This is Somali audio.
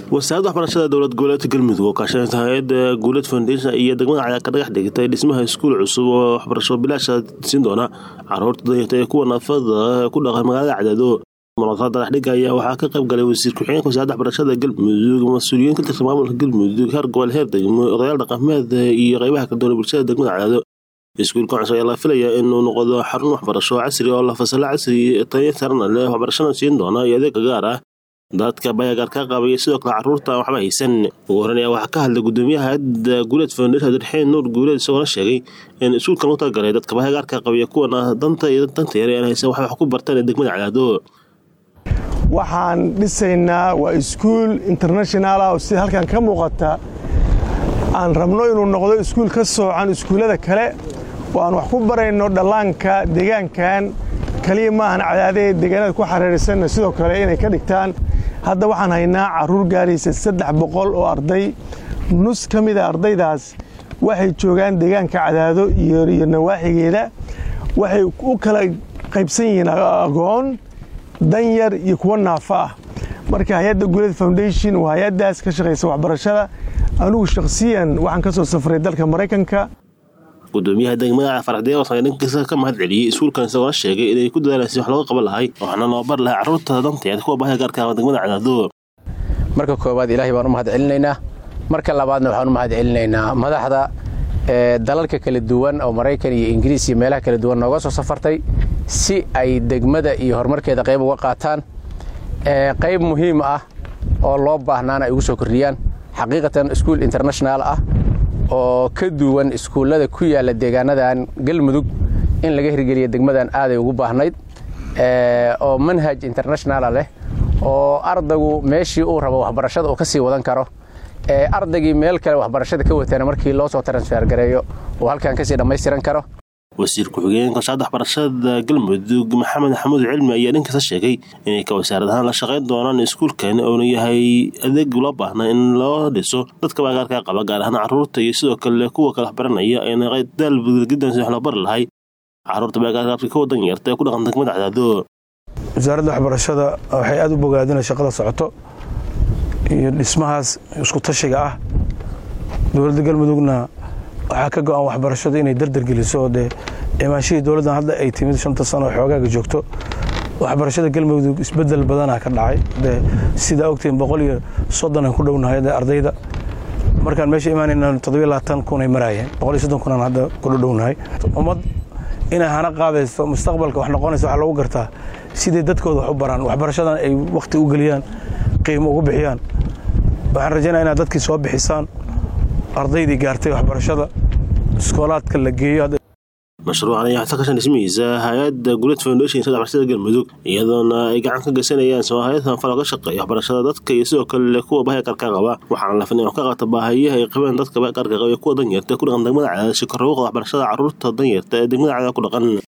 wasaaradda waxbarashada dowlad goboleedka galmudug oo kaashanaysa hay-adda guulad foundation iyo degmada cayaa ka dhagax dhigtay dhismaha iskuul cusub oo waxbarasho bilaasha siin doona caruurta danyarta ee kuwa naafada ku dhaqan magaalada cadaado munaasabada dhagaxdhiga ayaa waxaa ka qayb galay wasiir ku-xigeenka wasaaradda waxbarashada galmudug mas-uuliyiin ka tirsan maamulka galmudug heer gobol heer degmo odayaal dhaqameed iyo qaybaha kala duwan bulshada degmada cadaado iskuulka cusub ayaa la filaya inuu noqdo xarun waxbarasho casri oo la fasalo casri tayo sarana leh waxbarashana siin doona iyo adeega gaar ah dadka bayagaar ka qabaya sidoo kale caruurta aan waxba haysan ugu horan ayaa waxaa ka hadlay gudoomiyaha hay-adda guuleed foundation abdirxeen nuur guuleed isagoona sheegay in iskuulkan u talagalay dadka bayagaarka qabaya kuwana danta iyo danta yare aan haysan waxay wax ku bartaan ee degmada cadaado waxaan dhisaynaa waa iskuul international ah oo sida halkan ka muuqata aan rabno inuu noqdo iskuul ka soocan iskuullada kale oo aan wax ku barayno dhallaanka deegaankan kaliya maahan cadaadee deegaanada ku xariirsanna sidoo kale inay ka dhigtaan hadda waxaan haynaa carruur gaaraysa saddex boqol oo arday nus ka mida ardaydaas waxay joogaan deegaanka cadaado iyo nawaaxigeeda waxay u kala qaybsan yihiin agoon danyar iyo kuwo naafa ah marka hay-adda guuled foundation waa hay-addaas ka shaqaysa waxbarashada anugu shakhsiyan waxaan ka soo safray dalka maraykanka gudoomiyaha degmada faraxdeewasan dhankiisa ka mahad celiyey iskuulkan isagoona sheegay inay ku dadaalaysa wax looga qaban lahay waxaana loo bar lahay carruurta danteed kuwa baahida gaarka ah degmada cadaado marka koowaad ilaahay baan u mahad celinaynaa marka labaadna waxaan u mahad celinaynaa madaxda dalalka kala duwan oo maraykan iyo ingiriis iyo meelaha kala duwan nooga soo safartay si ay degmada iyo horumarkeeda qayb uga qaataan qayb muhiim ah oo loo baahnaana ay ugu soo kordhiyaan xaqiiqatan iskuul international ah oo ka duwan iskuullada ku yaalla deegaanadan galmudug in laga hirgeliya degmadan aaday ugu baahnayd oo manhaj internationala leh oo ardaygu meeshii uu rabo waxbarashada uu ka sii wadan karo ardaygii meel kale waxbarashada ka watana markii loo soo transfer gareeyo uu halkan kasii dhammaystiran karo wasiir ku-xigeenka wasaaradda waxbarashada galmudug maxamed xamuud cilmi ayaa dhankiisa sheegay inay ka wasaarad ahaan la shaqayn doonaan iskuulkan oona yahay adeeg loo baahna in loo dhiso dadka baagaarka qaba gaar ahaan carruurta iyo sidoo kale kuwa kale waxbaranaya ayna daalbudgidan si wax loo bari lahay carruurta baagaarka kuwa danyarta ee ku dhaqan degmada cadaado wasaaradda waxbarashada waxay aada u bogaadina shaqada socoto iyo dhismahaas isku tashiga ah dowladda galmudugna waxaa ka go-an waxbarashadu inay dardargeliso dee imaanshihii dowladdan hadda ay timid shanta sano oo xoogaaga joogto waxbarashada galmudug isbedel badanaa ka dhacay de sidaa ogtiin boqol iyo soddonaan ku dhownahay ardayda markaan meesha imaanayna toddobiyo labaatan kunay maraayeen boqol iyo soddon kunaan hadda ku dhownahay ummad inay hana qaadayso mustaqbalka wax noqonaysa waxaa loogu gartaa siday dadkooda wax u baraan waxbarashadan ay wakhti u geliyaan qiimo ugu bixiyaan waxaan rajaynaya inaad dadkii soo bixisaan ardaydii gaartay waxbarashada iskoolaadka la geeyo mashruucan ayaa waxaa ka kashan dhismihiisa hay-adda guuled foundation sada waxbarashada galmudug iyadoona ay gacan ka geysanayaan soo hay-ad sanfal oo ka shaqeeya waxbarashada dadka iyo sidoo kale kuwa baahya gaarka qaba waxaana la filin wax ka qabta baahayaha ay qabeen dadka baahya gaarka qaba iyo kuwa danyarta ee ku dhaqan degmada cadaad si kor ugu qada waxbarashada carruurta danyarta ee degmada cadaad ku dhaqan